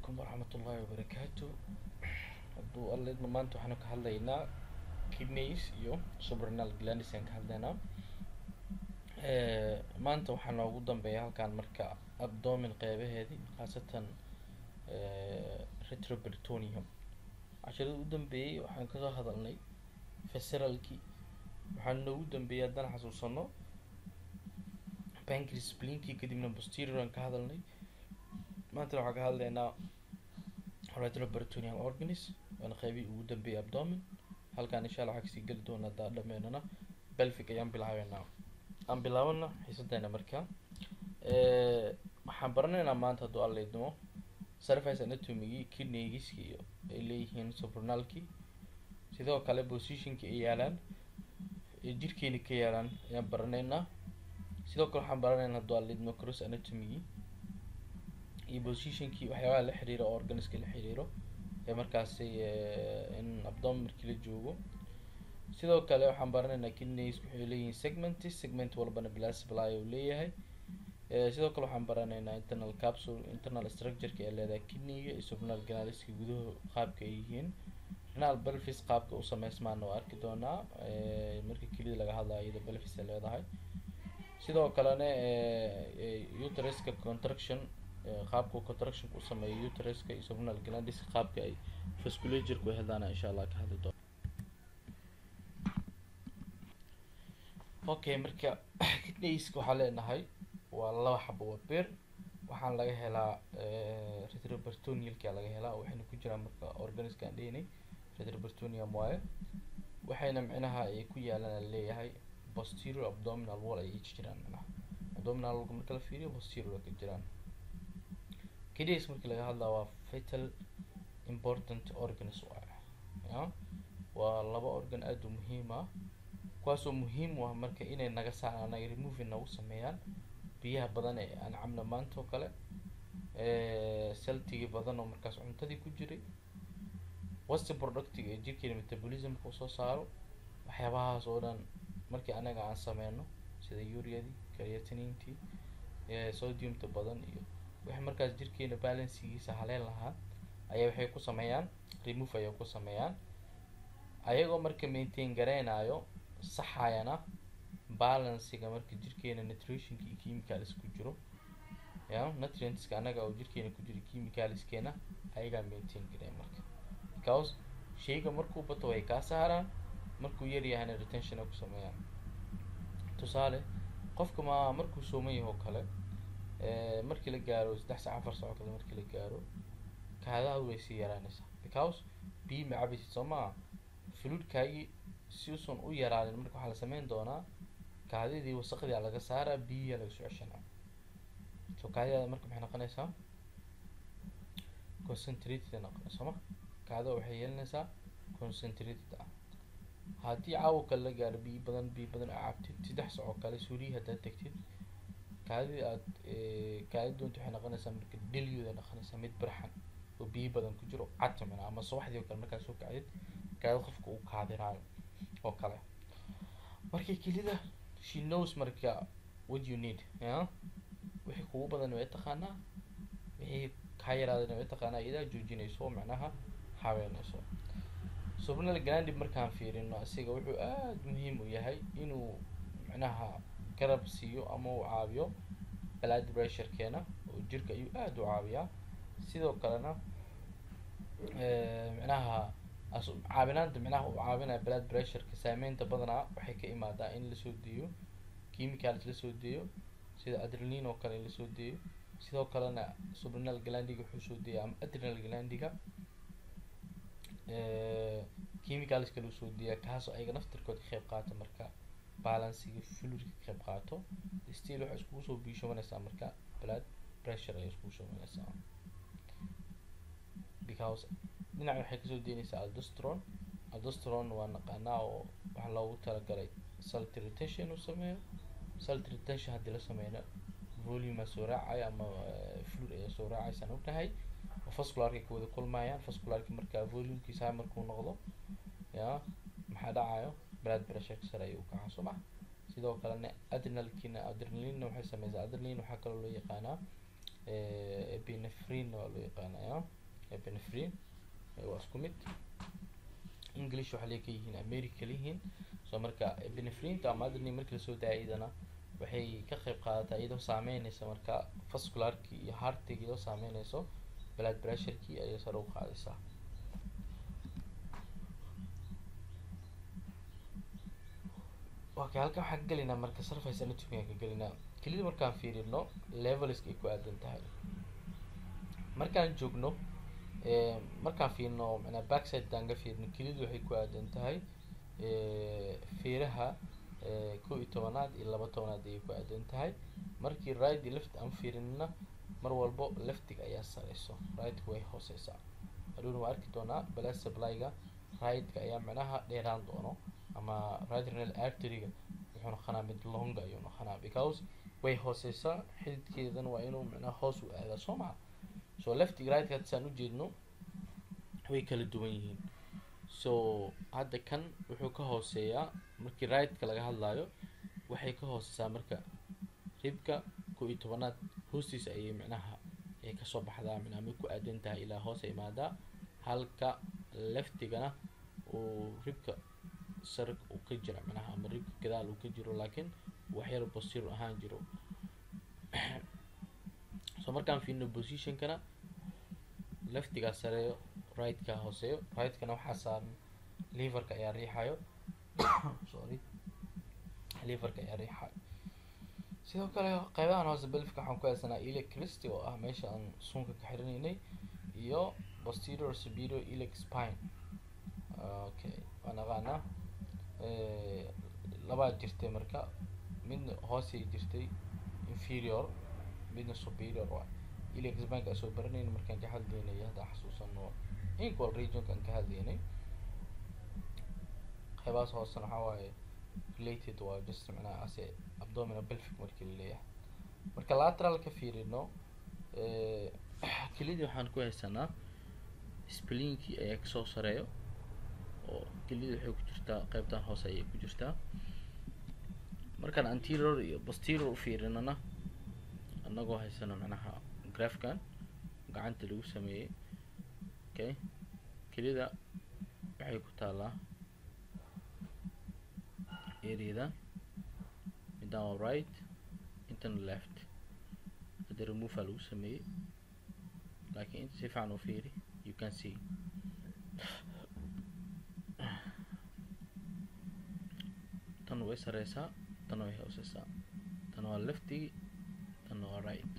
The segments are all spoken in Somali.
waraxmatullaahi wabarakaatu hadduu alla idmo maanta waxaanu ka hadlaynaa kidneys iyo subrenal glandis aan ka hadlaynaa maanta waxaa noogu dambeeya halkaan marka abdomin qeybaheedii khaasatan retropertonium casharada u dambeeyey waxaan kaga hadalnay feseralkii waxaa noogu dambeeyay haddaan xasuusano pancreas splinkii kadibna posterior aan ka hadalnay maantana waxaan ka hadlaynaa retropertonium organism waana qeybihii ugu dambeeyay abdomin halkaan insha allah waxaa kasii geli doona haddaa dhameynana belfic ayaan bilaabeynaa aan bilaabana xiisadeena marka waxaan baranaynaa maanta hadduu alla idmo surface anatomygii kidneygiski iyo ay leeyihiin supernalkii sidoo kale positionki ay yaalaan ee jirkeeni ka yaalaan ayaan baranaynaa sidoo kale waxaan baranaynaa hadduu alla idmo cross anatomygii iyo positionkii waxyaabaha la xiriiro oo organiska la xiriiro ee markaasi in abdomin markii la joogo sidoo kale waxaan baranaynaa kidneys waxay leeyihiin segment segment walbana blasbly uu leeyahay sidoo kale waxaan baranaynaa internal capsule internal structureka ee leedahay kidneyga iyo subnal glandiska gudaha qaabka ay yihiin renal belvis qaabka u sameysmaana waa arki doonaa marka kelida laga hadlayo iyada belvis ay leedahay sidoo kalena uteruska contraction qaabka contractionka u sameeyo uteruska iyo subnal glandiska qaabka ay vasculature ku heldaan insha allah ka hadli doono okay marka kidneyska waxaa leenahay waa laba xabo waa beer waxaan laga helaa retropertonialka laga helaa waxayna ku jiraan marka organiska aan dhehnay retropertonium waaye waxayna micnaha ay ku yaalaan leeyahay posterior abdominal wall ayay jiraan micnaha abdominal wallka marka la fiiriyo posterior ka jiraan kidneys markii laga hadlaa waa vital important organs waaye ya waa laba organ aada u muhiim ah kuwaasoo muhiim u ah marka inay naga saaraan anaga removing nagu sameeyaan biyaha badan ee aan cabna maanta oo kale saltigii badan oo markaas cuntadii ku jiray wasti productiga ee jirkeena metabolismka uu soo saaro waxyaabahaas oo dhan markii anaga aan sameyno sida uriadii creatinintii sodiumta badan iyo wixii markaas jirkeena balansigiisa haleen lahaa ayaa waxay ku sameeyaan remove ayay ku sameeyaan ayagoo marka maintain gareynayo saxayana balansiga marka jirkeena nutritionka iyo chemicalis ku jiro ya nutrientska anaga oo jirkeena ku jiro chemicaliskeena ayagaa maintain gareya marka because shayga markuu bato way kaa saaraan markuu yar yahayna retention ay ku sameeyaan tusaale qofka ma markuu sooman yaho kale markii la gaaro saddex sac afar saco kale markii la gaaro kaadaha way sii yaraanaysaa because biyi ma cabaysid soo maa fluidkaagii si usan u yaraanin marka waxaa la sameyn doonaa kaadidii wasaqdia laga saaraa biyiya laga soo ceshanaa so kaadidaada marka maxay noqonaysaa concentrated ay noqonaysa sooma kaadida waxay yeelanaysaa concentrated ah haddii caawa kale la gaaro biyo badan biyo badan aa cabtid saddex sacoo kale suuriyi haddaad tegtid kaadidii aad kaadi doonta waxay noqonaysaa marka delyod ay noqonaysaa mid barxan oo biyo badan ku jiro cad mina ama subaxdii oo kale markaad soo kacdid kaadi qofka uu kaadiraayo oo kale marka kelida she knows marka what you need ya wixii kugu badan way taqaanaa wixii kaa yaraadana way taqaanaa iyadaa joojinayso oo macnaha habeynayso subnal grandi markaan fiirino asiga wuxuu aada muhiim u yahay inuu macnaha garab siiyo ama uu caawiyo blood pressurekeena oo jirka ayuu aada u caawiyaa sidoo kalena micnaha caawinaanta micnaha uu caawinaya blood pressureka saameynta badanaa waxay ka imaadaa in lasoo deeyo chemicals lasoo deeyo sida adrenalin oo kale in lasoo deeyo sidoo kalena subrenal glandiga wuxuu soo deeya ama adrenal glandiga chemicalska loo soo deeya kaasoo ayaga naftirkood ka qeyb qaata marka balansiga fluidka ka qeyb qaato still waxay iskugu soo biishobanaysaa marka blood pressure ayay iskugu shobanaysaa because dhinac waxay kasoo deynaysaa aldostron aldostron waa naqaanaa oo waxaa loogu talagalay salt retention uu sameeyo salt retention haddii la sameyna volume soo raacaya ama fluid ayaa soo raacaysaan ognahay oo vascularka ka wada kulmayaan vascularka markaa volumekiisa ha markuu noqdo ya maxaa dhacayo blood pressure sare ayuu kacaa soo ma sidoo kalena adrenalkina adrenalinna waxay sameysaa adrenalin waxaa kaloo loo yaqaanaa epinephrine waa loo yaqaanaa ya epinephrine waa isku mid english waxaa lee ka yihiin america leyihiin so marka epinephrine ama adrenaline markii lasoo daaya iyadana waxay ka qayb qaadataa iyadoo saameyneysa marka vascularkii iyo heartigi iyadoo saameyneyso blood pressurekii ayay sare u qaadaysaa okay halkan waxaan gelaynaa marka surface anatomy aan ka gelinaa kelida markaan fiirino levelska ay ku aadan tahay markaan joogno markaan fiirino manaa backside daan ka fiirino kelidu waxay ku aadan tahay feeraha kow iyo tobanaad iyo laba tobanaad ayay ku aadan tahay markii right iyo left aan fiirinina mar walbo leftiga ayaa sareyso rightga way hooseysaa hadhowna waa arki doonaa blood supplyga rightga ayaa micnaha dheeraan doono ama right renal arteryga wuxuu noqonaa mid longa ayuu noqonaa because way hooseysaa xididkeedana waa inuu micnaha hoos u aadaa soo maha so leftiga rightga hadsaan ujeedno way kala duwan yihiin so hadda kan wuxuu ka hooseeyaa markii rightka laga hadlaayo waxay ka hooseysaa marka ribka kow iyo tobanaad hoostiisa ayay micnaha ay kasoo baxdaa micnaha may ku aadan tahay ilaa hoos ay imaadaa halka leftigana uu ribka sar uu ka jira micnaha ama ribka gadaal uu ka jiro laakiin waxyar bosir ahaan jiro so markaan fiirino positionkana leftigaa sareeyo rightkaa hooseeyo rightkana waxaa saaran liverka ayaa riixayo sorry liverka ayaa riixayo sidoo kale qeybahan hoose belfka waxaan ku haysanaa ile christy oo ah meesha aan suunka ka xirinaynay iyo posterior superior ilic spine okay waa naqaanaa labaa jirtay marka midna hoosay jirtay inferior midna superior waa ilic spineka soo baranayna markaan ka hadlaynay hadda xasuusano inqual regionkan ka hadlaynay qeybahaas hoosena waxaa waaye related waa just micnaha ase abdominal belfic markii la leeyahay marka lateral ka fiirino kelidii waxaan ku haysanaa splinkii ayaa kasoo sareeyo oo kelidii waxay ku jirtaa qeybtan hoose ayay ku jirtaa markaan anterior iyo posterior ufiirinana anagoo haysano micnaha grafkan gacanta lagu sameeyey okay kelida waxay ku taalaa areada midan waa right intana left hadda removal lagu sameeyey laakiin inta si fiican u fiiri you can see tan way sareysaa tan way hooseysaa tan waa leftigi tan waa right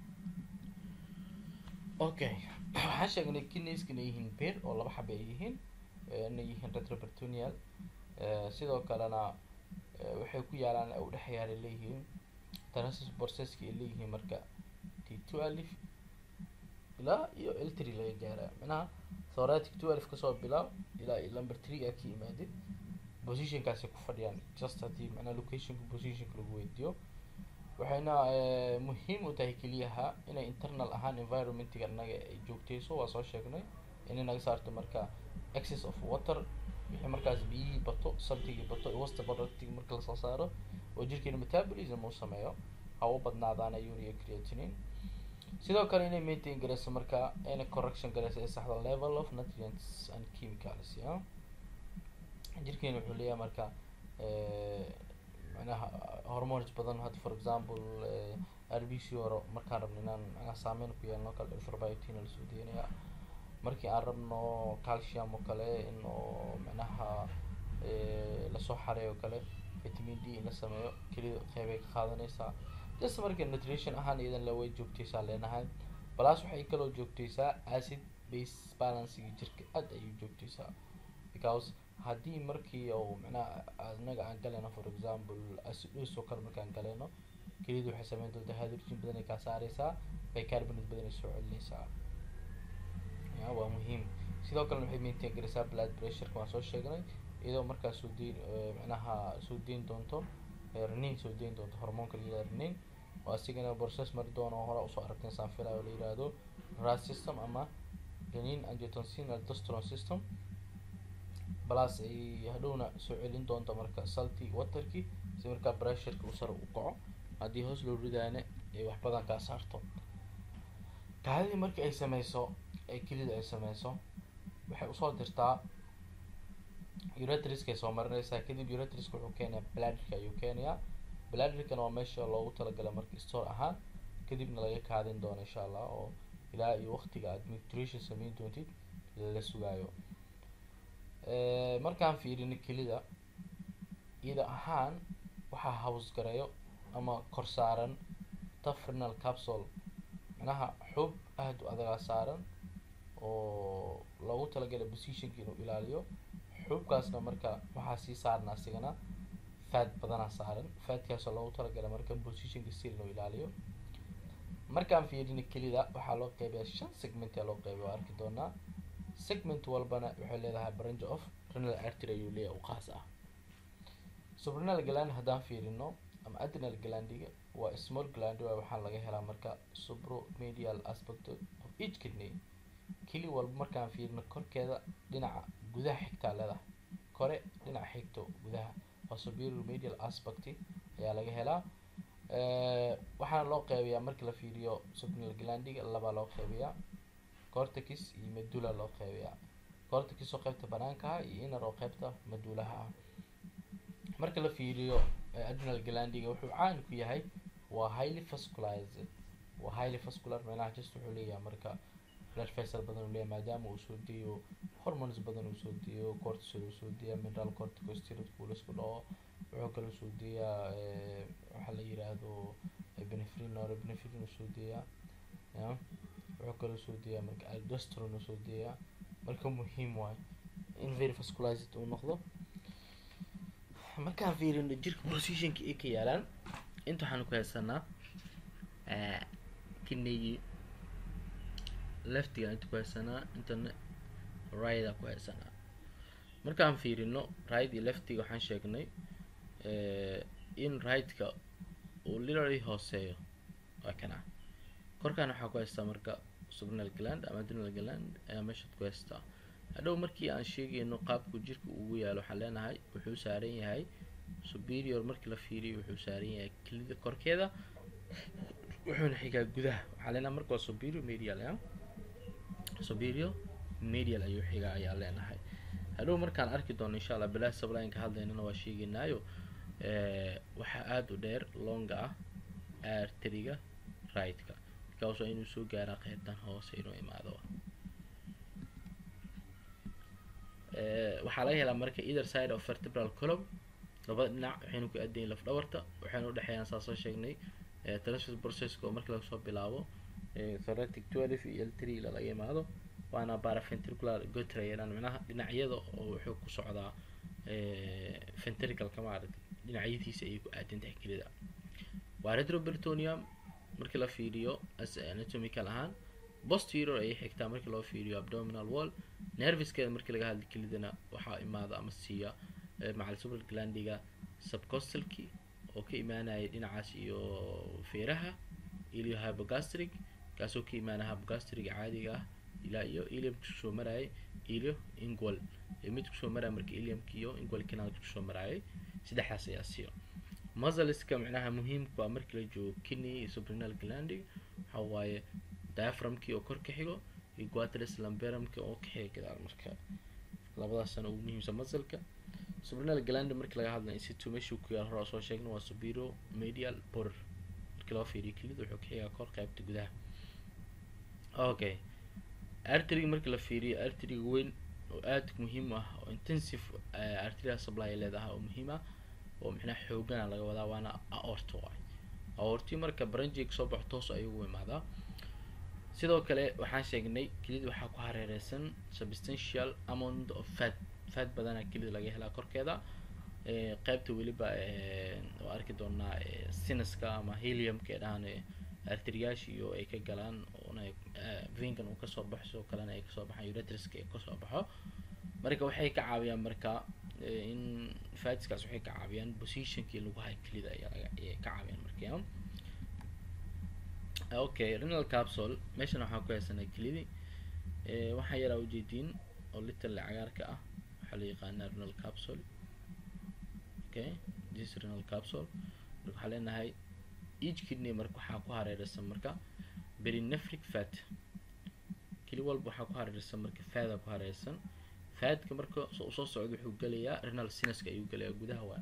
okay waxaan sheegnay kidneyskan inay yihiin beer oo laba xaba ay yihiin inay yihiin retropertonial sidoo kalena waxay ku yaalaan u dhex yaalay leeyihiin tarasis borceska ay leeyihiin marka t two alif ilaa iyo l three laga gaaraa micnaha thoratic two alif kasoo bilaab ilaa iyo number three aa ka imaadid positionkaasay ku fadhiyaan just haddii macnaha locationka positionka lagu weydiiyo waxayna muhiim u tahay keliyaha inay internal ahaan environmentiga inaga ay joogteyso waa soo sheegnay inay naga saarto marka excess of water wixii markaas biyihii bato saltigii bato wasta productig marka lasoo saaro oo jirkeena metabolism uu sameeyo ha u badnaadaana uria creatinine sidoo kale inay maintain gareyso marka inay correction gareyso ee saxda level of nutrients and chemicals ya jirkeena wuxuu leeyahay marka manaha hormones badan hadda for example r b c hore markaan rabno inaan manaha saameyn ku yeelno kale erythropoietin lasoo deynaya markii aan rabno calcium oo kale in oo micnaha lasoo xareeyo kale vitamin d in la sameeyo kelida qeybay ka qaadanaysaa just marka nutrition ahaan iyadan la way joogteysaa leenahay balaas waxay kaloo joogteysaa acid base balancigi jirka aad ayay joogteysaa because haddii markii oo micnaha anaga aan galeyno for example acidos oo kale markaan galeyno kelida waxay sameyn doontaa hydrogen badan ay kaa saareysaa bicarbonate badan ay soo celinaysaa ya waa muhiim sidoo kalena waxay maintain gareysaa blood pressureka waan soo sheegnay iyadoo markaa soo deyn micnaha soo deyn doonto renin soo deyn doonto hormoonka la yihahdo renin oo asigana process mari doono hore usoo aragteen saan filayo la yihahdo ras system ama renin angiotensin aldosteron system balaas ay hadhowna soo celin doonto marka salty waterki si markaa pressureka uu sare u kaco haddii hoos loo ridaana ay wax badan kaa saarto kaadidii markii ay sameyso ee kelida ay sameyso waxay usoo dirtaa uretriskay soo marinaysaa kadib uretriska wuxuu keenayaa bladderka ayuu keenayaa bladderkana waa meesha loogu talagalay marka store ahaan kadibna laga kaadin doono insha allah oo ilaa iyo waqtiga aad nutrition sameyn doontid la sugaayo markaan fiirino kelida iyada ahaan waxaa hows gareeyo ama kor saaran tafrinal capsule macnaha xub aada u adagaa saaran oo loogu talagalay positionka inuu ilaaliyo xubkaasna marka waxaa sii saarna asigana fat badanaa saaran fatkaasoo loogu talagalay marka positionka stil inuu ilaaliyo markaan fiirino kelida waxaa loo qeybiyaa shan segment ee loo qeybiya waa arki doonaa segment walbana waxay leedahay branch of renal artery ayuu leeyahay u qaas ah subrenal gland haddaan fiirino ama adrenal glandiga waa small gland waa waxaa laga helaa marka supromedial aspect of each kidney keli walba markaan fiirino korkeeda dhinaca gudaha xigtaa leedahay kore dhinaca xigto gudaha waa superior medial aspect ayaa laga helaa waxaana loo qeybiyaa marka la fiiriyo subrenal glandiga labaa loo qeybiyaa cortex iyo medulla loo qeybiyaa cortex oo qeybta banaanka ah iyo inner oo qeybta medullaha ah marka la fiiriyo adrenal glandiga wuxuu caan ku yahay waa highly vascularized waa highly vascular meelaha just wuxuu leeyahay marka blood vessel badan uu leeyahay maadaama uu soo deeyo hormones badan uu soo deeyo cortisol uu soo deeya mineral corticosteroid uu laisku dhaco wuxuu kaloo soo deeyaa waxaa la yiraahdo benefrin norepinephrine uu soo deeyaa ya wuxuu kaloo soo deeyaa marka aldosterone uu soo deeyaa marka muhiim waayo in very vascularized uu noqdo markaan fiirino jirka positionka ay ka yaalaan inta waxaanu ku haysanaa kinigii leftiga inta ku haysanaa intana righta ku haysanaa markaan fiirino right iyo leftiga waxaan sheegnay in rightka uu literally hooseeyo waa kana korkaan waxaa ku haystaa marka subrenal gland ama adrenal gland ayaa meeshaad ku haystaa hadhow markii aan sheegayno qaabku jirka ugu yaalo waxaan leenahay wuxuu saaran yahay superior markii la fiiriyo wuxuu saaran yahay kelida korkeeda wuxuuna xigaa gudaha waxaa leenahay marka waa superior medial ya superior medial ayuu xigaa ayaa leenahay hadhow markaan arki doono insha allah bilaa sabline ka hadlaynana waa sheegaynaayo waxaa aada u dheer longa ah arteriga rightka markaas waa inuu soo gaaraa qeybtan hoose inuu imaado waxaa laga helaa marka either side of vertebral column labada dhinac waxaynu ku aadayin laf dhabarta waxaynu udhexeeyaan saa soo sheegnay transfer processka oo marka lagasoo bilaabo thoratic twelve iyo l three ila laga imaado waana paraventricular gotrayan micnaha dhinacyada oo wuxuu ku socdaa ventricalka maaragtay dhinacyadiisa ayay ku aadan tahay kelida waa retroperitoneum markii la fiiriyo as anatomical ahaan posterior ayay xigtaa markii loo fiiriyo abdominal wall nerviskeeda markii laga hadli kelidana waxaa imaada ama siiya macal subral glandiga subcostalki oo ka imaanaya dhinacaas iyo feeraha ilio hypogastric kaasoo ka imaanaya hypogastric caadiga ah ilaa iyo iliumka kusoo marayay ilio ingwal mid kusoo maraya marka iliumka iyo ingwal canalka kusoo marayay saddexdaas ayaa siiyo muscleska micnaha muhiimka waa markii la joogo kidney iyo subrenal glandiga waxa waaye diaphragmkii oo kor ka xigo iyo quatres lamberumka oo ka xiga gadaal marka labadaasana ugu muhiimsan muscleka subrenal gland markii laga hadlayo situ meeshuu ku yaal hore oo soo sheegna waa superior medial border markii loo fiiriyo kelida wuxuu ka xigaa kor qaybta gudaha okay arteriga markii la fiiriyo arteriga weyn oo aada muhiim ah oo intensive arterial supply ay leedahay oo muhiim ah oo micnaha xoogana laga wadaa waana aorto waay aortii marka branjiga kasoo baxo toos ayuu imaadaa sidoo kale waxaan sheegnay kelida waxaa ku hareereysan substantial amount of fat fat badana kelida laga helaa korkeeda qeybta weliba oo arki doonaa sinaska ama heliumka ee dhahaan arteriyaasha iyo ay ka galaan oona vinkan uu kasoo baxo sidoo kalena ay kasoo baxaan uretriska ay kasoo baxo marka waxay ka caawiyaan marka in fatiskaas waxay ka caawiyaan positionkii lagu hayo kelida ayaa laga ayay ka caawiyaan marka okay renal capsule meeshan waxaan ku haysanay kelidii waxaa yaraa ujeediin oo little cagaarka ah waxaa la yaqaanaa renal capsule okay this renal capsule marka waxaa leenahay each kidney marka waxaa ku hareereysan marka perinephric fat keli walba waxaa ku hareeraysan marka faada ku hareeraysan faadka marka usoo socda wuxuu gelayaa renal sinuska ayuu gelayaa gudaha waa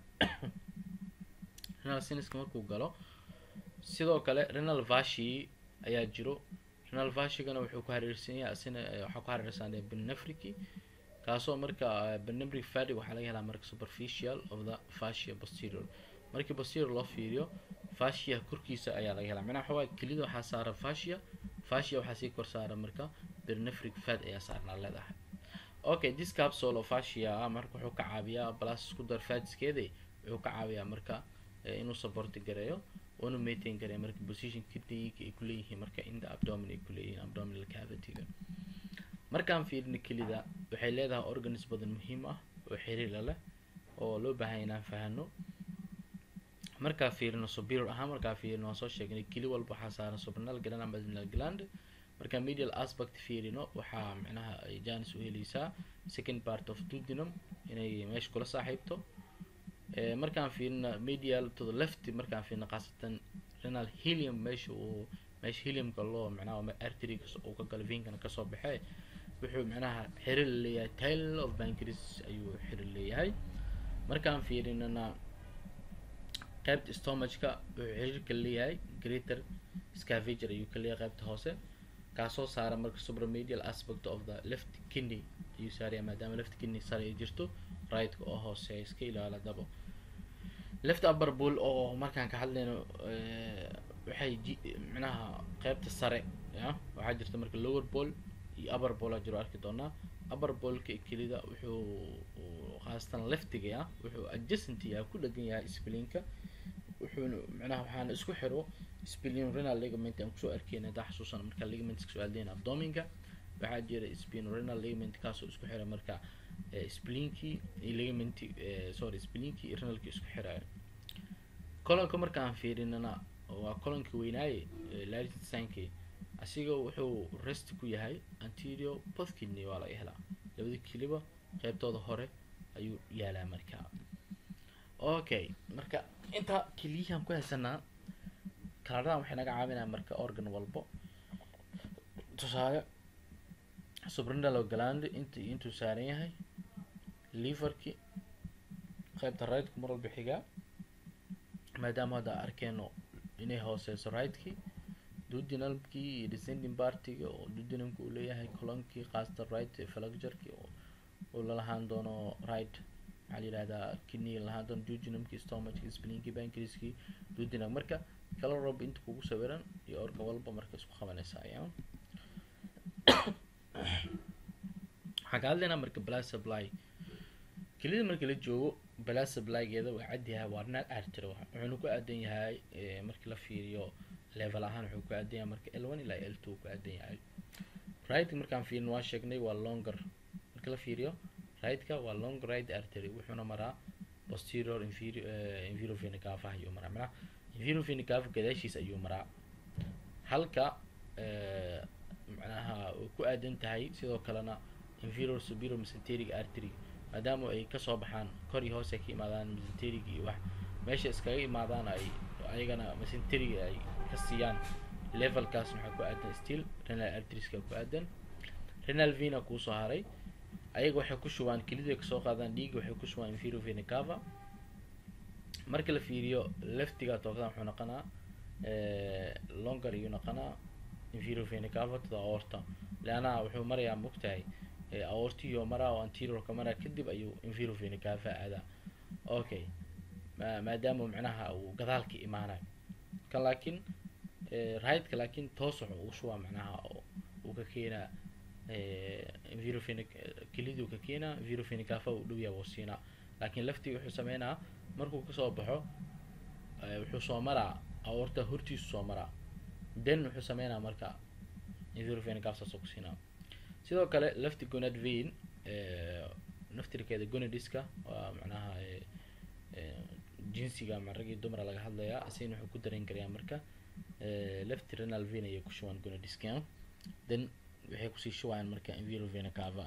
renal sinuska markuu galo sidoo kale renal vashi ayaa jiro renal vashigana wuxuu ku hareersan yahay asina waxaa ku hareersan benefrici kaasoo marka benefric fadi waxaa laga helaa marka superficial of the fascia posterior markii posterior loo fiiriyo fascia korkiisa ayaa laga helaa macnaha waxa waaye kelida waxaa saaran fascia fascia waxaa sii kor saaran marka benefric fad ayaa saarnaa leedahay okay this capsule of fascia marka wuxuu ka caabiyaa plus isku dar fatskeeda wuxuu ka caabiyaa marka inuu support gareeyo una maintain gareeyo marka position kidneyga ay kuleeyihiin marka in the abdomen ay kuleeyihiin abdominal cavity-ga markaan fiirino kelida waxay leedahay organs badan muhiim ah oo xiriir leh oo loo baahan inaan fahano markaa fiirino superior ahaan markaa fiirino waan soo sheegnay keli walba waxaa saaran supernal gland ama adrenal gland marka medial aspect fiirino waxaa micnaha ay janis u heleysaa second part of duodenum inay meesha kula saaxiibto markaan fiirino medial to the left markaan fiirino khaasatan renal helium meesha uu meesha heliumka loo micnaha artery uu ka galo veinkana kasoo baxee wuxuu micnaha xiriir leeyahay tail of pancreas ayuu xiriir leeyahay markaan fiirinana qaybta stomachka wuxuu xiriirka leeyahay greater scavager ayuu ka leeyahay qaybta hoose kaasoo saara marka supremedial aspect of the left kidney ayuu saaraya maadaama left kidney sare ay jirto right-ka oo hooseeya iska ilaala dabo left upper bull oo markaan ka hadlayno waxay ji micnaha qaybta sare ya waxaa jirta marka lower ball iyo upper ball aa jiro arki doonaa upper ballka kelida wuxuu khaasatan leftiga ya wuxuu adjacent yahay ku dhagan yahay splinka wuxuuna micnaha waxaana isku xiro spleen renal ligament aan kusoo arkeyna hadaa xasuusan marka ligaments kasoo aadeen abdominka waxaa jira spleen renal ligament kaasoo isku xira marka spleenkii iyo ligament sorry spleenkii iyo renalkii isku xiraayo colonka markaan fiirinana waa colonka weynaaye larisanki asiga wuxuu rest ku yahay anterior both kidney waa laga helaa labada keliba qeybtooda hore ayuu yaalaa markaa okay marka inta keliyahan ku haysanaa kalaradan waxay naga caawinaya marka organ walbo tusaale subrenal gland inta intuu saaran yahay liverki qaybta rightku mar walba xigaa maadaama hadda arkeeno inay hooseyso rightki duodenumkii iyo descending partiga oo duodenumka uu leeyahay colonkii qaasta right flagjarki oo lalahaan doono right maxaa la yihahdaa kidney lahaan doono duodenumkii stomachki splinkii pancreaskii duodenum marka kala rob inta kugu sawiran iyo organ walba marka isku qabanaysa ayaa waxaan ka hadlaynaa marka blood supply kelida marka la joogo blood supplygeeda waa cadyahay waa renal artery wuxuuna ku aadan yahay markii la fiiriyo level ahaan wuxuu ku aadan yahay marka l one ilaa l two ku aadan yahay right markaan fiirin waa sheegnay waa longer marka la fiiriyo right-ka waa long right artery wuxuuna maraa posterior inferior inferior vena cava ayuu maraa macnaha inferior vena cava gadaashiisa ayuu maraa halka macnaha ku aadan tahay sidoo kalena inferior superior mesenteric artery maadaama ay kasoo baxaan kor iyo hoose ka imaadaan mesenteric iyo wax meesha iskaga imaadaan ay ayagana mesenteric ay ka siiyaan levelkaas maxaa ku aadan still renal arterieska ku aadan renal vena kuusoo haray ayaga waxay ku shubaan kelida kasoo qaadaan dhiiga waxay ku shubaan inferior vena cava marka la fiiriyo leftiga toogdan wuxuu noqonaa longer ayuu noqonaa inferior vena cava to the aorta leanna wuxuu marayaa mogtahay aortihio maraa oo anteriorka maraa kadib ayuu inferior vena cava aadaa okay ma maadaama macnaha uu gadaalka imaanayo kan laakiin right-ka laakiin toos wuxuu ugu shubaa macnaha oo uu ka keenaa inferior vena keliduu ka keenaa inferior vena cava uu dhow yahay wuu siinaa laakiin laftiga wuxuu sameynaa markuu kasoo baxo wuxuu soo maraa aorta hortiisu soo maraa then wuxuu sameynaa marka inferior vena cava saasoo ku siinaa sidoo kale lefty gonad vein naftirkeeda gonadiska waa macnaha jinsiga ma rag iyo dumara laga hadlayaa asigna wuxuu ku dareen karayaa marka left renal vein ayay ku shubaan gonadiska then waxay kusii shubayaan marka inferior vena cava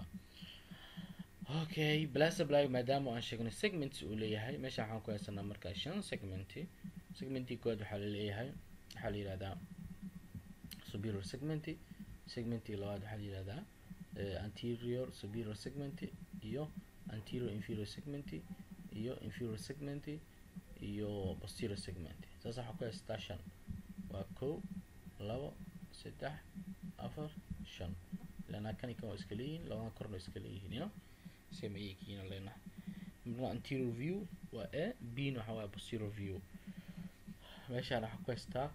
okay blasably maadaama aan sheegnay segments uu leeyahay meesha waxaan ku haysanaa marka shan segmenti segmentii kood waxaa laleeyahay waxaa la yihahdaa superior segmenti segmentiga labaad waxaa la yihahdaa eh, anterior superior segment iyo anterior inferior segment iyo inferior segment iyo posterior segment saas waxaa ku haystaa shan waa kow labo saddex afar shan ilana kan iyo kan waa iska leeyihiin labada korna waa iska leeyihiin you know same ayay kiina leenahay midna anterior view waa a b na waxaa waaye posterior view meeshaan waxaa ku haystaa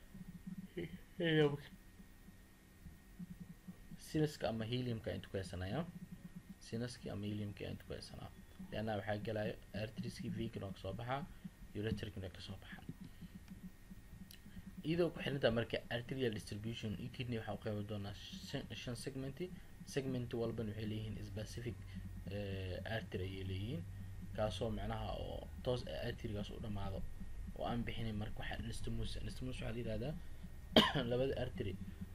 sinaska ama heliumka inta ku haysanaya sinaski ama heliumka inta ku haysanaa leanna waxaa gelayo artriski vegan oo kasoo baxaa uretricna kasoo baxaa iyadoo ku xirantaa marka arterial distribution iyo kidney waxaa u qeybi doonaa shan, shan segment segment walban waxay leeyihiin specific uh, artery ayay leeyihiin kaasoo macnaha oo toos arterigaas u dhamaado oo aan bixinin marka waxaa anastomus anastomus waxaa la yihahdaa labada artery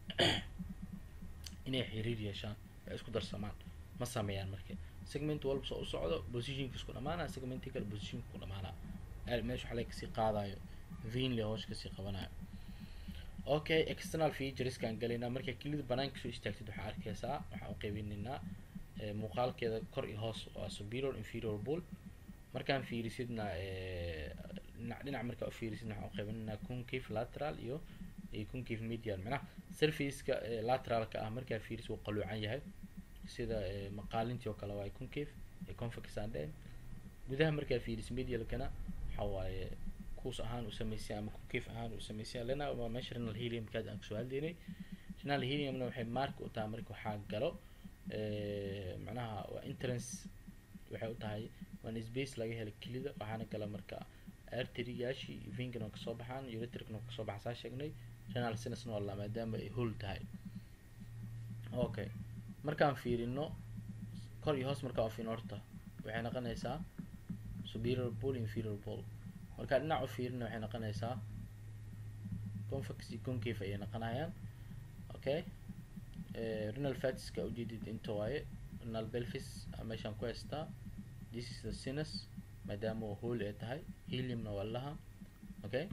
inay xiriir yeeshaan ay isku darsamaan ma sameeyaan marka segment walba soo u socdo positionka isku dhamaana segmentka kale positionka ku dhamaana meesha waxaa laga kasii qaadayo venly hoosh kasii qabanayo okay external featureskaan galaynaa marka kelida banaanka soo istaagtid waxaa arkeysaa waxaan u qeybineynaa eh, muuqaalkeeda kor iyo hoos waa superior inferior bull markaan fiirisidna eh, dhinac dhinac markaa ufiirisidna waxaan u qeybineynaa concave lateral iyo iyo concave medial macnaha surfaceka eh, lateralka ah markaa fiiris wuu qaluucan yahay sida eh, maqaalintii oo kale waaye concave iyo convex aan dhahayn gudaha markaa fiiris medialkana waxaa waaye kuus ahaan u sameysay ama concave ahaan u sameysay lena waa meesha renal heliumkaad aan kasoo hadlaynay renal heliumna waxay mark u tahay marka waxaa galo eh, macnaha waa entrance waxay u tahay waan space laga helay kelida waxaana gala marka arteriyaashii vengan oo kasoo baxaan uretricna oo kasoo baxaan saa sheegnay renal sinusna waa la maadaama ay hol tahay okay markaan fiirino kor iyo hoos markaan fiirino horta waxay noqonaysaa superior pole inferior pole markaa dhinac u fiirina waxay noqonaysaa convex iyo concave ayay noqonayaan okay eh, renal fatiska ujeedid inta waaye renal pelvis aa meeshaan ku haystaa this is the sinus maadaama uu hool ay tahay heliumna waa laha okay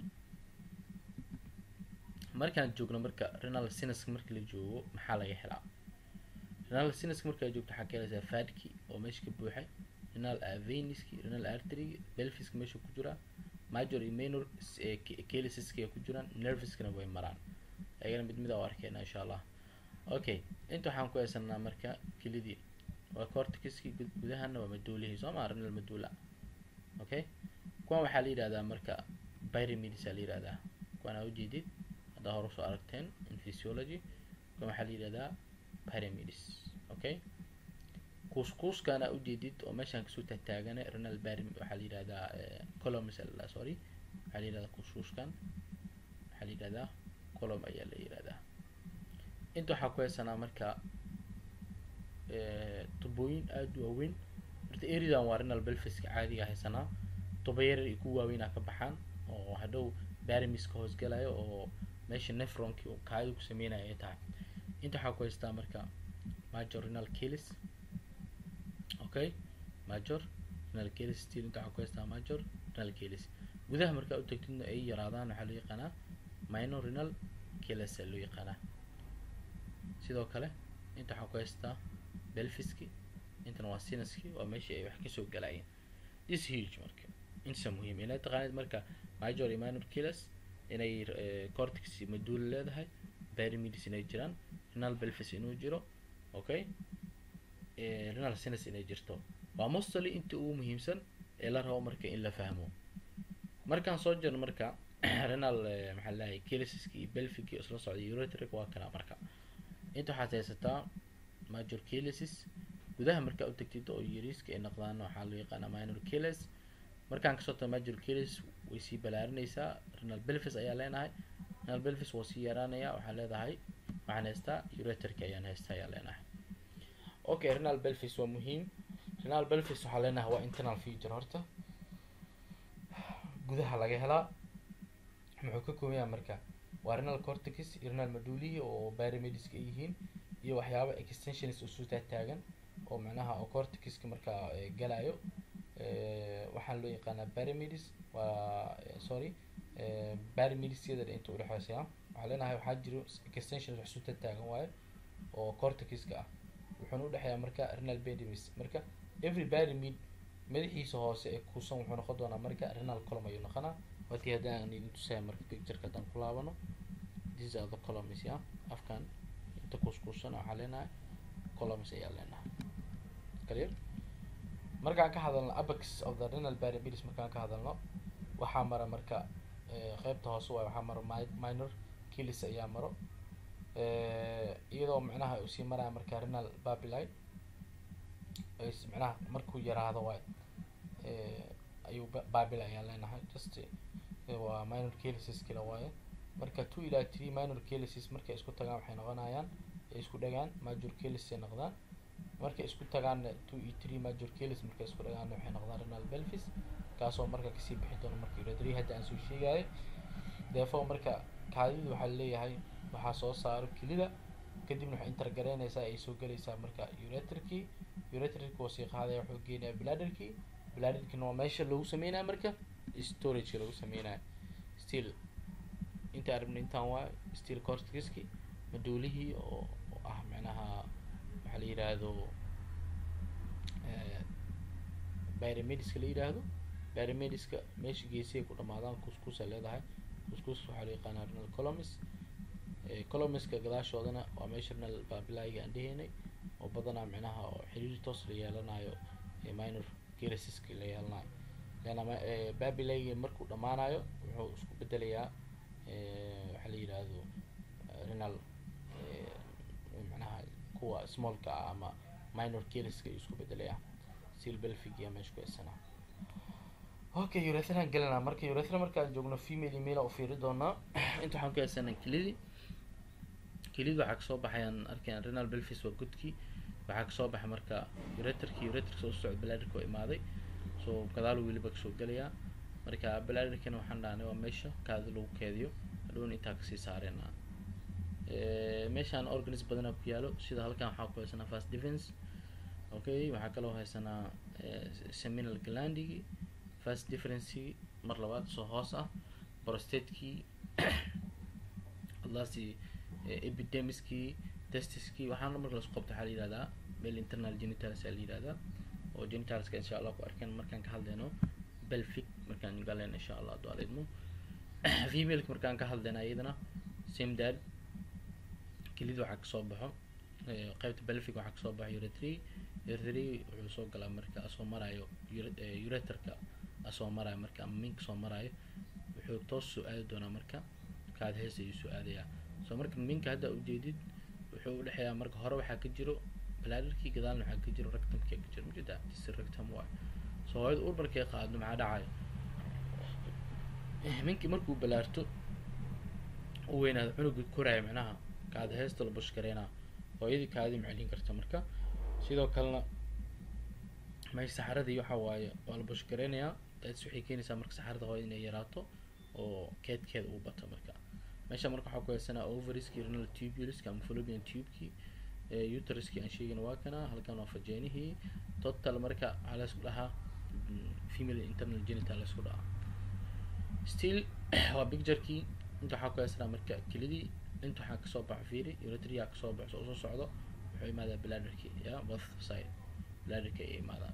markaan joogno marka renal sinus marka la joogo maxaa laga helaa renal sinus markaa joogto waxaa ka helaysaa fadki oo meesha ka buuxay renal veniski renal artery pelviska meesha ku jiraa major iyo minor calisaska ku jiraan nerviskana way maraan ayagana mid mid aa u arkeyna insha allah okay inta waxaan ku haysanaa marka kelidii waa cortixiskii gud- gudahana waa maduulihii soo maa renal maduula okay kuwan waxaa la yidhahdaa marka pyramids aa la yidhahdaa kuwan aa ujeedid haddaa hore usoo aragteen in physiology kuwan waxaa la yidhahdaa pyramids okay kuuskuuskana ujeedid oo meeshaan kasoo taagtaagane renal pyramid waxaa la yidhahdaa eh, columns aa la yidhahdaa sorry waxaa la yidhahdaa kuuskuuskan waxaa la yidhahdaa column ayaa la yidhahdaa inta waxaa ku haysanaa marka eh, tubooyin aada u waaweyn horta eridan waa renal belfiska caadiga haysanaa tubo yaryar iyo kuwa waaweyn aa ka baxaan oo hadhow baramiska hoosgalayo oo meesha nefronki uu kaadi ku sameynayo ay tahay inta waxaa ku haystaa marka major renal calis okay major renal calis still inta waxaa ku haystaa major renal calis gudaha markaa u tagtidna ay yaraadaan waxaa loo yaqaanaa minor renal calis aa loo yaqaanaa sidoo kale inta waxaa ku haystaa belfiski intana waa sinuski waa meeshii ay wax kasoo galayeen this huge marka inta muhiim inay taqaanid marka major iyo minor calis inay eh, cortex iyo medulla leedahay pyramids inay jiraan renal pelvis inuu jiro okay eh, renal sinus inay jirto waa mostly inta ugu muhiimsan ee la rabo marka in la fahmo markaan soo jirno marka renal eh, maxaa lahay caliska iyo pelvic iyo isla socda uretric waa kana marka inta waxaad haysataa major calicis gudaha markaa u tagtid oo yariiska ay noqdaan waxaa loo yaqaanaa minor calis markaan kasoo tago major calis way sii balaarinaysaa renal pelvis ayaa leenahay renal pelvis waa sii yaraanaya waxaa leedahay waxaan haystaa ureterka ayaan haystaa ayaa leenahay okay renal pelvis waa muhiim renal pelvis waxaa leenahay waa internal feature horta gudaha laga helaa muxuu ka kooban yahay marka waa renal cortex iyo renal medullae oo pyramidiska ay yihiin iyo waxyaaba extensions usu taagan oo macnaha oo cortexka markaa eh, galayo eh, waxaan loo yaqaanaa pyramids waa eh, sorry eh, pyramids yada inta udhexeysa waxaa leenahay waxaa jiro extensions wax isu taagan waaye oo cortixiska ah wuxuuna udhexeeyaa marka renal bedmis marka every pyramid madaxiisa hoose ee kuusan wuxuu noqon doonaa marka renal column ayuu noqonaa watii haddaan idin tusaya marka pictureka haddaan ku laabano these are the columns ya afkan inta kuuskuusan waxaa leenahay columns ayaa leenahay clear markaan ka hadalno apex of the renal pyramidis markaan ka hadalno waxaa mara marka qeybta hoose waay waxaa maro minor kilis ayaa maro iyadoo micnaha uu sii maraya marka renal babili micnaha markuu yaraado waay ayuu babili ayaa leenahay just waa minor calices kala waaye marka two ilaa three minor calices markay isku tagaan waxay noqonayaan ay isku dhagaan major calis ay noqdaan markay isku tagaanna two iyo three major calis markay isku dhagaanna waxay noqdaan renal pelvis kaasoo marka kasii bixi doono marka uretry hadda aan soo sheegaayo therefore marka kaadida waxaa leeyahay waxaa soo saaro kelida kadibna waxay intergareynaysaa ay soo gelaysaa marka uretrkii uretrki waa sii qaadaya wuxuu geenaya bladerkii bladerkina waa meesha lagu sameynaya marka storageka lagu sameynaya still inta arabna intaan waa still cortixiski maduulihii oo ah micnaha waxaa la yidhaahdo byramidiska la yidhaahdo byramidiska meesha geesiay ku dhamaadaan kuskusa leedahay kuskus waxaa la yaqaanaa renal colomis colomiska gadaashoodana waa meesha renal babilaiga aan dheheynay oo badanaa micnaha oo xiriir toos la yeelanayo minor gilasiska la yeelanayo leanna babilaiga markuu dhamaanayo wuxuu isku bedelayaa waxaa la yidhaahdo renal micnaha kuwa smallka ah ama minor giliska ayuu isku bedelayaa sil belfig iyo meesha ku esanaa okay urethran gelanaa marka urethra markaan joogno female email u fiiri doonaa inta waxaan ka esanaa kelidii kelid waxaa kasoo baxayaan arkayaan renal belfis waa gudkii waxaa kasoo baxay marka ureterkii ureterka soo socda baladerka waa imaaday so gadaal weliba kasoo gelayaa marka baladerkana waxaan dhahnay waa meesha kaadi lagu keediyo hadhowna intaa kasii saareenaa meeshaan organism badanaa ku yaalo sida halkan waxaa ku haysanaa fast defense okay waxaa kaloo haysanaa seminal glandigi fast differencegii mar labaad soo hoos ah prostatekii adlaasi epidemiskii testiskii waxaana marka lasku qabto waxaa la yihahdaa mel internal genitals aa la yihahdaa oo genitalska insha allah ku arkeen markaan ka hadleyno belfic markaan galeen insha allah adu adeedmo femaleka markaan ka hadleyna iyadana same dad kelid waxaa kasoo baxo qeybta belfic waxaa kasoo baxo uretry uretry wuxuu soo galaa marka asoo maraayo ureterka asoo maraayo marka ama minka soo maraayo wuxuu toos soo aadi doonaa marka kaad hees ayuu soo aadayaa so marka minka hadda ujeedid wuxuu udhexeeyaa marka hore waxaa ka jiro baladerkii gadaalna waxaa ka jiro rectumkii ka jiro majeeda dis rectum waay so hooyada ur markay qaadno maxaa dhacayo minkii markuu balaarto u weynaado cunuga koraayo micnaha kaada heesta la bushkareynaa hooyadii kaadii maclin karta marka sidoo kalena meesha saxaradii waxa waaye waa la bushkareynayaa daas waxay keenaysaa marka saxarada hooyada inay yaraato oo keedkeeda uu bato marka meesha marka waxaa ku haysanaa ovariski renal tubuleska ama fallopian tubekii uteruskii aan sheegayna waa kana halkan waa fajeenihii total marka waxaa la isku dhahaa female internal genital la isku dhahaa still waa picturekii inta waxaa ku haysanaa marka kelidii inta waxaa kasoo baxo fiiri uretria kasoo baxo soo socdo wuxuu imaadaa bladerkii ya both side bladerka ay imaadaan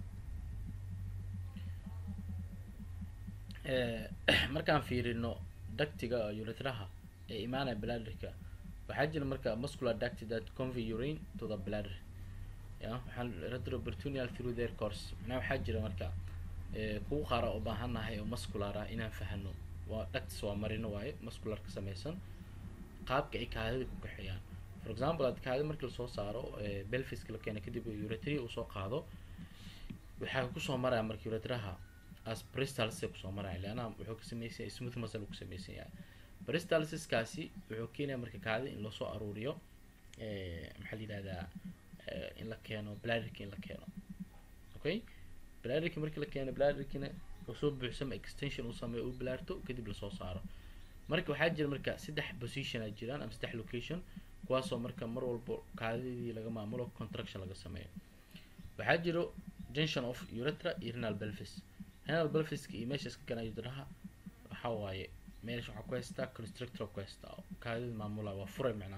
markaan fiirino dactiga uretraha ee imaanaya bladerka waxaa jira marka muscular duct that convey urine to the bladder ya waxaan retroperitoneal through their course macnaha waxaa jira marka kugu qaara u baahannahay oo muscular ah inaan fahano waa ducts waa marino waaye muscular ka samaysan qaabka ay kaadida ku kaxeeyaan for example had kaadi markii lasoo saaro belfiska la keena kadib uretria uu soo qaado waxaa kusoo maraya marka uretraha as bristals kusoo maraya leanna wuxuu ka samaysan smooth muscle uu ka samaysan yahay bristalsiskaasi wuxuu keenaya marka kaadi in lasoo aruuriyo maxaa la yihahdaa in la keeno bladerki in la keeno okay bladerki markii la keeno bladerkina soo buuxsama extension uu sameeyo uu blaarto kadib lasoo saaro marka waxaa jira marka saddex position a jiraan ama saddex location kuwaasoo marka mar walbo kaadidii laga maamulo contraction laga sameeyo waxaa jiro junction of uretra iyo renal pelvis renal pelviska iyo meesha iska gana uretraha waxaa waaye meesha waxaa ku haystaa constrictor ku haystaa kaadida maamula waa furay macnaa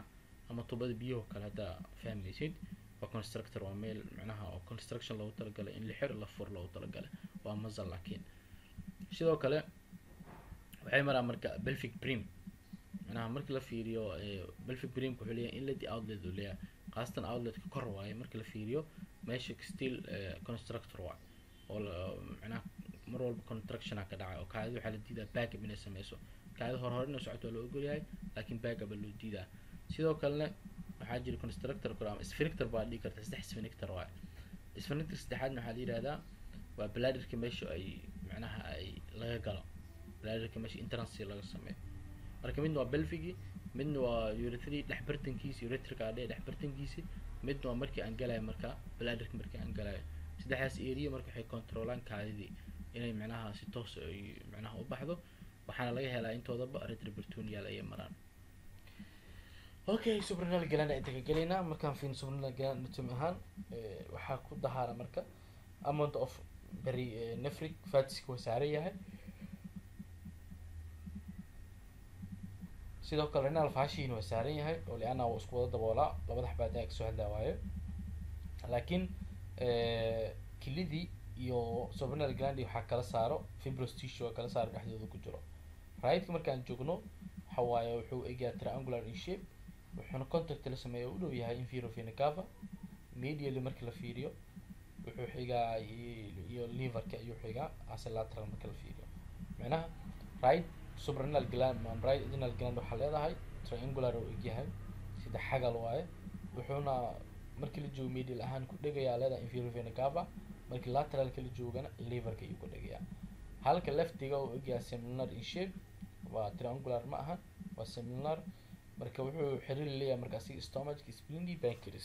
ama tubada biyaho kale haddaa fahmaysid waa constructor waa meel macnaha oo construction loogu talagalay in la xir la fur loogu talagalay waa muscle laakiin sidoo kale waxay maraan marka belfic brim macnaha markii la fiiriyo belfic brimka wuxuu leeyahay inlet iyo outlet uu leeyahay khaasatan outletka kor waaye marka la fiiriyo meesha still constructor waaye oo macnaha mar walba contractiona ka dhacay oo kaadida waxaa la diidaa backup inay sameyso kaadida hor hor inay socoto waa la ogolyahay laakiin backup loo diidaa sidoo kalena waxaa jira constructor kale ama sphincter baa dhihi karta saddex sphincter waaye sphincter saddexaadna waxaa la yihahdaa waa bladderka meesha ay macnaha ay laga galo bladderka meesha entrance laga sameeyo marka midna waa belfigi midna waa urethry dhex bartankiisi urethrica adhe dhex bartankiisi midna waa markii aan galayo marka bladderka markii aan galayo saddexdaas area marka waxay controlaan kaadidii inay macnaha si toos ay macnaha u baxdo waxaana laga helaa intoodaba retropertonial ayay maraan okay subrenal galana inta ka gelaynaa markaan fiin subrenal galan anatomy ahaan waxaa ku dahaara marka amount of beri nefric fatiska waa saaran yahay sidoo kale renal fashiin waa saaran yahay oo liana waa isku wada daboolaa labada xabaadaa kasoo hadlaa waayo laakiin kilidii iyo subrenal glandi waxaa kala saaro fibros tissue waa kala saaro dhexdooda ku jiro rightka markaan joogno waxa waaye wuxuu egyaa triangular in shape wuxuuna contact la sameeya u dhow yahay inferior vena cava medially marka la fiiriyo wuxuu xigaa iyo liverka ayuu xigaa aselateral marka la fiiriyo macnaha right subrenal gland right adrenal gland waxaa leedahay triangular oo egyahay sida xagal waaye wuxuuna markii la joogo medial ahaan ku dhegayaa leedahay inferior vena cava markii lateralka la joogana liverka ayuu ku dhegayaa halka leftiga oo egyahay semilunar in shape waa triangular ma aha waa semilunar marka wuxuu xiriir leeyahay marka asiga stomach splindi pancreas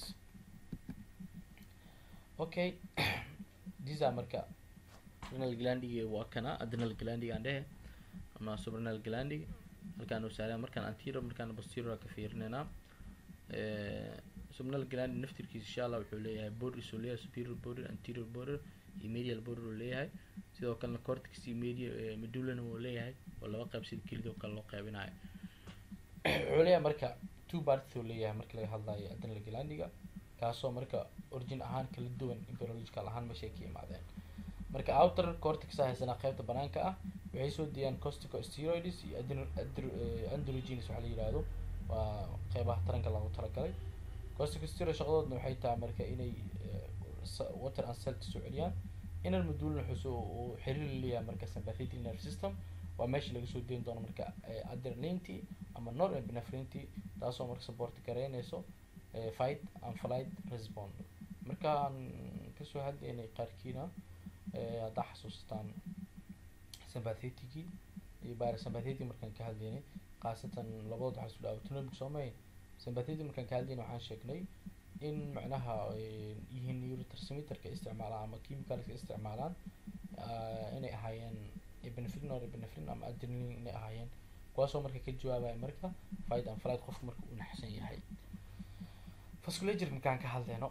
okay disa marka renal glandiga waa kana adrenal glandiga aan dhehe ama subrenal glandiga halkaan uu saaray markaan anterior markaan posterior ka fiirinaynaa subrenal glandi naftirkiisa insha allah wuxuu leeyahay borders uu leeyahay superior border anterior border iyo medial border uu leeyahay sidoo kalena cortex iyo media medullana wuu leeyahay oo laba qayb sida kelida oo kale loo qaybinayo wuxuu leeyahay marka two parts uu leeyahay marka laga hadlayo adrenal glandiga kaasoo marka origin ahaan kala duwan embryological ahaan meeshay ka yimaadeen marka outer cortex haysanaa qaybta banaanka ah waxay soo deeyaan corticosteroids iyo androgenes waxa la yihahdo waa qeybaha taranka loogu talagalay corticosteroid shaqadoodna waxay tahay marka inay water and cell soo celiyaan inner medullana wuxuu uu xiriir leeyahay marka sympathetic nerve system waa meesha laga soo deyn doono marka adrenalinti ama norepinephrine taasoo marka support gareynayso fight and flight respond markaan kasoo hadlaynay qaarkiina haddaa xasuustaan sympatheticii iyo parasympathetic markaan ka hadlaynay khaasatan labadood waxaa isku dhaha autonomic soomay sympathetic markaan ka hadlaynay waxaan sheegnay in macnaha yihiin neurotransmitterka isticmaalaan ama chemicalska isticmaalaan inay ahaayeen epinephrine or epinephrine ama adrenaline inay ahaayeen kuwaasoo marka ka jawaabaya marka fight and flight qofka marka uu naxsan yahay vasculature markaan ka hadlayno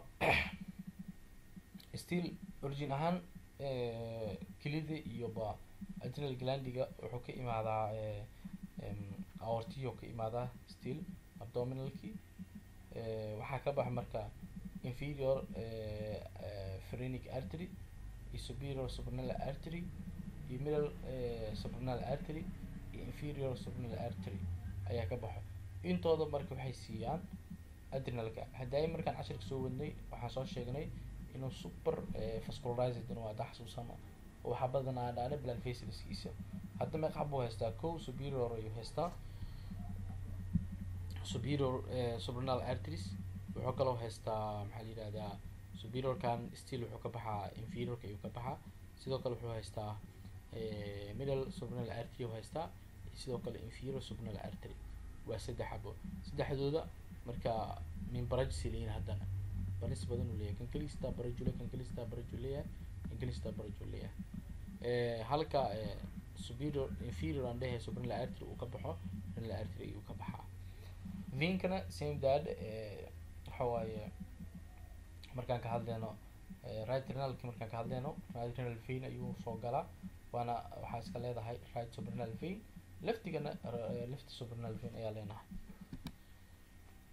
still origin ahaan kelida iyo ba adrenal glandiga wuxuu ka imaadaa aortiyo ka imaadaa still abdominalki waxaa ka baxa marka inferior phrenic artery iyo superior supernal artery iyo middle supernal artery iyo inferior supernal artery ayaa ka baxo intooda marka waxay siiyaan adrenalka haddaay markaan cashirka soo wadnay waxaan soo sheegnay inuu super vascularized inuu hadda xasuusano oo waxaa badanaa dhaana blood vesselskiisa hadda meeqax buu haystaa kow superior ayuu haystaa superior supernal arteries wuxuu kaloo haystaa maxaa la yihahdaa superiorkan still wuxuu ka baxaa inferiorka ayuu ka baxaa sidoo kale wuxuu haystaa middle supernal artery u haystaa sidoo kale inferior supernal artery waa saddex xabo saddexdooda marka min barajsi leeyihin haddana baris badan uu leeyahay kan kalista barajule kan kalista barajul leeyahay kan kalista barajul leeyahay halka superior inferior aan dhehe supernal artery uu ka baxo renal artery ayuu ka baxaa vinkana same dad waxa waaye markaan ka hadleyno right renalki markaan ka hadleyno right renal vein ayuu soo galaa waana waxaa iska leedahay right supernal vein leftigana left supernal vein ayaa leenahay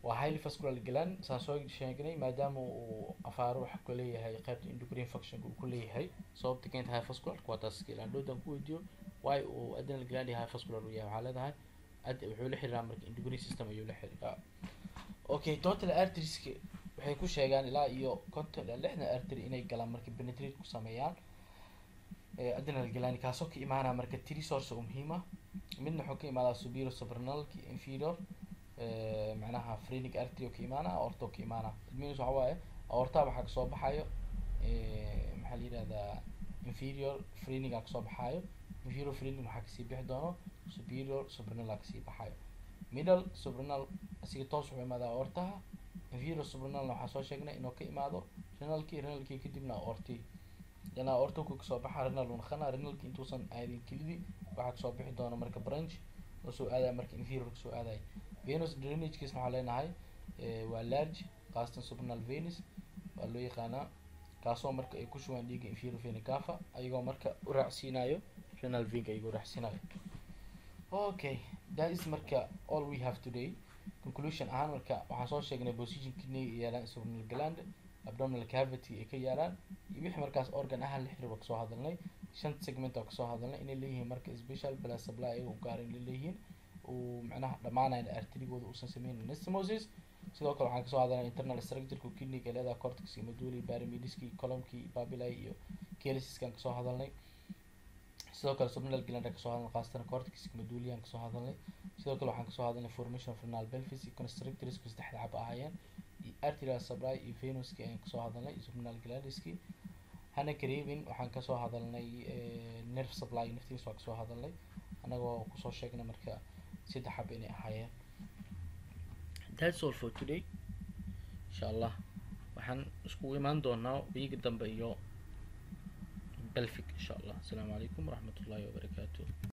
waa highly vascular gland saan soo sheegnay maadaama uu afaaro waxa ku leeyahay qaybta endocrine functionka uu ku leeyahay sababta keenta high vascular waa taas gland dhowdan ku weydiiyo why uu adrenal gland high vascular uu yahay waxaa leedahay ad wuxuu la xiriiraa marka endocrine system ayuu la xiriiraa okay total arterieska waxay ku sheegaan ilaa iyo konton ilaa lixdan artery inay galaan marka penetrate ku sameeyaan adrenal gland kaasoo ka imaanaa marka three source oo muhiim ah midna wuxuu ka imaadaa superior supernalki inferior macnaha phrenic artery oo ka imaanaa aorta oo ka imaanaa means waxa waaye aorta waxaa kasoo baxayo maxaa la yihahdaa inferior phrenic aa kasoo baxaayo inferior phrenic waxaa kasii bixi doono superior supernal aa kasii baxayo middle supernal asiga toos wuxuu imaadaa aortaha inferior supernalna waxaa soo sheegnay inuu ka imaado renalki renalki kadibna aorti lana aortaku kasoo baxa renal unaqana renalki intuusan aadin kelidii waxaa kasoo bixi doona marka branch oo soo aadaya marka inferior kasoo aadaya venus drainagekiisna waxaa leenahay waa large qaasatan supernal venus waa loo yaqaanaa kaasoo marka ay ku shubaan dhiigga inferior vena cava ayagoo marka u raacsiinayo renal venka ayagoo raacsiinayo okay that is marka all we have today conclusion ahaan marka waxaan soo sheegnay position kidney ay yaalaan supernal gland abdominal cavity ay ka yaalaan iyo wixii markaas organ ahaan la xiriir waa kasoo hadalnay shan segment oo kasoo hadalnay inay leeyihiin marka special blood supply ay u gaarin la leeyihiin uu macnaha dhamaanayn arterigooda uusan sameynin anastomosis sidoo kale waxaan kasoo hadalnay internal structureka kidneyga leedaha cortex iyo medullary pyramidiski columnkii papillary iyo calyciskan kasoo hadalnay sidoo kale subnal gland kasoo hadalnay khaasatan cortex medullary aan kasoo hadalnay sidoo kale waxaan kasoo hadalnay formation of renal pelvis iyo constrictorsku saddexda cab ahaayeen iyo arterial supply iyo venuski ayaan kasoo hadalnay iyo subnal glandiski hana kareebin waxaan kasoo hadalnay nerve supply naftiisa waa kasoo hadalnay anagoo kusoo sheegnay marka saddex xab inay ahaayeen that's all for today insha allah waxaan iskugu imaan doonaa wiiga dambe iyo belfic insha allah asalaamu calaykum waraxmat ullahi wabarakaatu